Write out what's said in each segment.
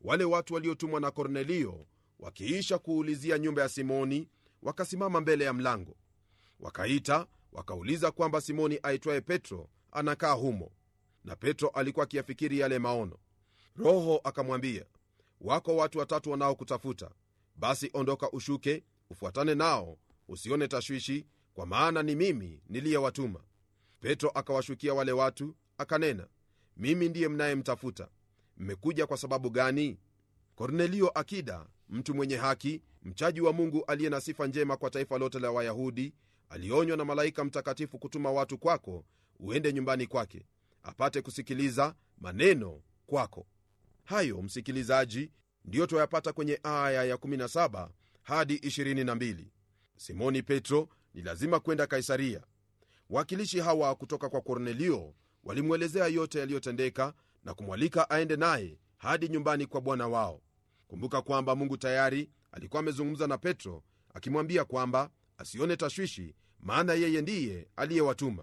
wale watu waliotumwa na kornelio wakiisha kuulizia nyumba ya simoni wakasimama mbele ya mlango wakaita wakauliza kwamba simoni aitwaye petro anakaa humo na petro alikuwa akiyafikiri yale maono roho akamwambia wako watu watatu wanaokutafuta basi ondoka ushuke ufuatane nao usione tashwishi kwa maana ni mimi niliyewatuma petro akawashukia wale watu akanena mimi ndiye mnayemtafuta mmekuja kwa sababu gani kornelio akida mtu mwenye haki mchaji wa mungu aliye na sifa njema kwa taifa lote la wayahudi alionywa na malaika mtakatifu kutuma watu kwako uende nyumbani kwake apate kusikiliza maneno kwako hayo msikilizaji ndiyo twayapata kwenye aya ya 17 hadi 22 simoni petro ni lazima kwenda kaisaria wakilishi hawa kutoka kwa kornelio walimwelezea yote yaliyotendeka na kumwalika aende naye hadi nyumbani kwa bwana wao kumbuka kwamba mungu tayari alikuwa amezungumza na petro akimwambia kwamba asione tashwishi maana yeye ndiye aliyewatuma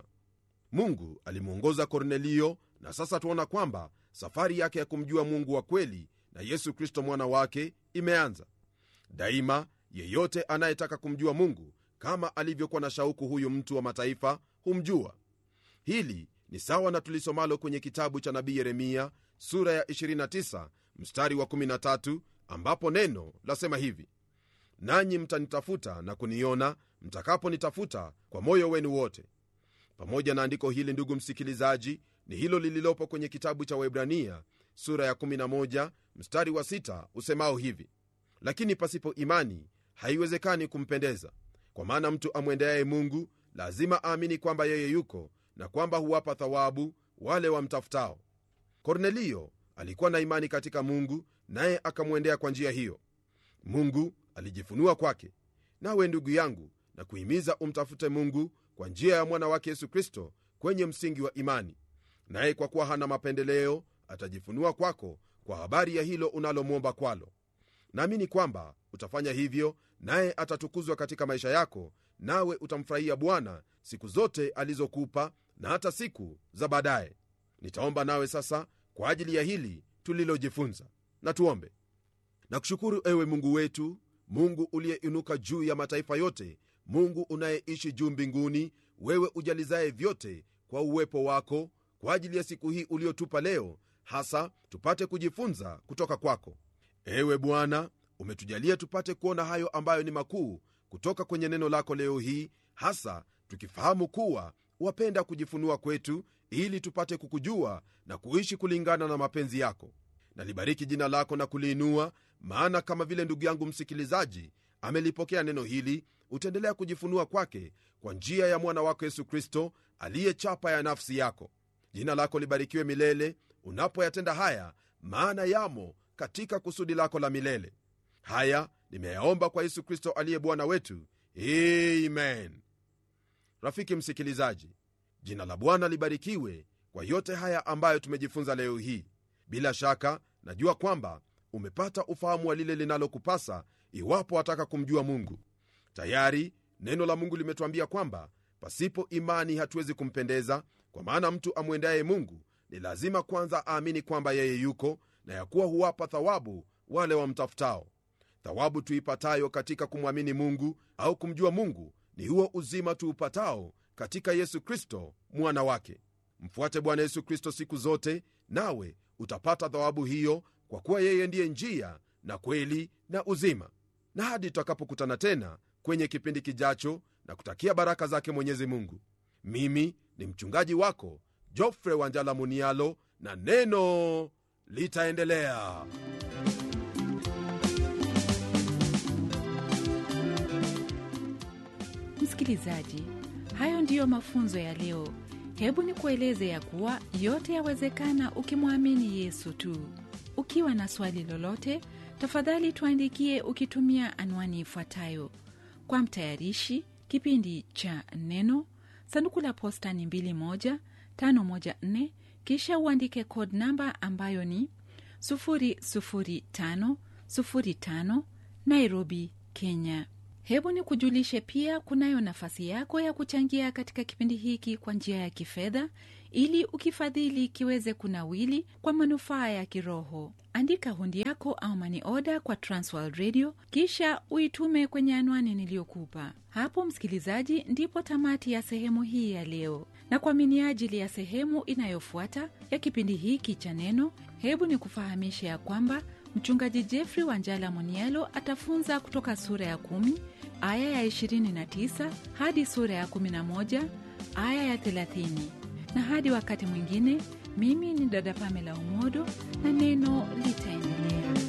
mungu alimwongoza kornelio na sasa tuona kwamba safari yake ya kumjua mungu wa kweli na yesu kristo mwana wake imeanza daima yeyote anayetaka kumjua mungu kama alivyokuwa na shauku huyu mtu wa mataifa humjua hili ni sawa na tulisomalo kwenye kitabu cha nabii yeremia sura ya 29 mstari wa 13 ambapo neno lasema hivi nanyi mtanitafuta na kuniona mtakaponitafuta kwa moyo wenu wote pamoja na andiko hili ndugu msikilizaji ni hilo lililopo kwenye kitabu cha webrania sura ya 11 mstari wa 6 usemao hivi lakini pasipo imani haiwezekani kumpendeza kwa maana mtu amwendeaye mungu lazima aamini kwamba yeye yuko na kwamba huwapa thawabu wale wamtafutao kornelio alikuwa na imani katika mungu naye akamwendea kwa njia hiyo mungu alijifunua kwake nawe ndugu yangu na kuhimiza umtafute mungu kwa njia ya mwana wake yesu kristo kwenye msingi wa imani naye kwa kuwa hana mapendeleo atajifunua kwako kwa habari ya hilo unalomwomba kwalo naamini kwamba utafanya hivyo naye atatukuzwa katika maisha yako nawe utamfurahia bwana siku zote alizokupa na hata siku za baadaye nitaomba nawe sasa kwa ajili ya hili tulilojifunza na tuombe na kushukuru ewe mungu wetu mungu uliyeinuka juu ya mataifa yote mungu unayeishi juu mbinguni wewe ujalizaye vyote kwa uwepo wako kwa ajili ya siku hii uliotupa leo hasa tupate kujifunza kutoka kwako ewe bwana umetujalia tupate kuona hayo ambayo ni makuu kutoka kwenye neno lako leo hii hasa tukifahamu kuwa wapenda kujifunua kwetu ili tupate kukujua na kuishi kulingana na mapenzi yako nalibariki jina lako na kuliinua maana kama vile ndugu yangu msikilizaji amelipokea neno hili utaendelea kujifunua kwake kwa njia ya mwana wako yesu kristo aliye chapa ya nafsi yako jina lako libarikiwe milele unapoyatenda haya maana yamo katika kusudi lako la milele haya nimeyaomba kwa yesu kristo aliye bwana wetu amen rafiki msikilizaji jina la bwana libarikiwe kwa yote haya ambayo tumejifunza leo hii bila shaka najua kwamba umepata ufahamu wa lile linalokupasa iwapo wataka kumjua mungu tayari neno la mungu limetuambia kwamba pasipo imani hatuwezi kumpendeza kwa maana mtu amwendaye mungu ni lazima kwanza aamini kwamba yeye yuko na ya kuwa huwapa thawabu wale wamtafutao thawabu tuipatayo katika kumwamini mungu au kumjua mungu ni huo uzima tuupatao katika yesu kristo mwana wake mfuate bwana yesu kristo siku zote nawe utapata thawabu hiyo kwa kuwa yeye ndiye njia na kweli na uzima na hadi tutakapokutana tena kwenye kipindi kijacho na kutakia baraka zake mwenyezi mungu mimi ni mchungaji wako jofre wanjala munialo na neno litaendelea msikilizaji hayo ndiyo mafunzo ya leo hebu nikueleze ya kuwa yote yawezekana ukimwamini yesu tu ukiwa na swali lolote tafadhali tuandikie ukitumia anwani ifuatayo kwa mtayarishi kipindi cha neno sanduku la posta ni 2154 kisha uandike code namba ambayo ni 00505 nairobi kenya hebu ni kujulishe pia kunayo nafasi yako ya kuchangia katika kipindi hiki kwa njia ya kifedha ili ukifadhili kiweze kunawili kwa manufaa ya kiroho andika hundi yako au mani oda kwa transworld radio kisha uitume kwenye anwani niliyokupa hapo msikilizaji ndipo tamati ya sehemu hii ya leo na kwa miniajili ya sehemu inayofuata ya kipindi hiki cha neno hebu ni kufahamisha ya kwamba mchungaji jeffrey wanjala monielo atafunza kutoka sura ya 1 aya ya 29 hadi sura ya 11 aya ya 30 na hadi wakati mwingine mimi ni dada pamela umodo na neno litaendelea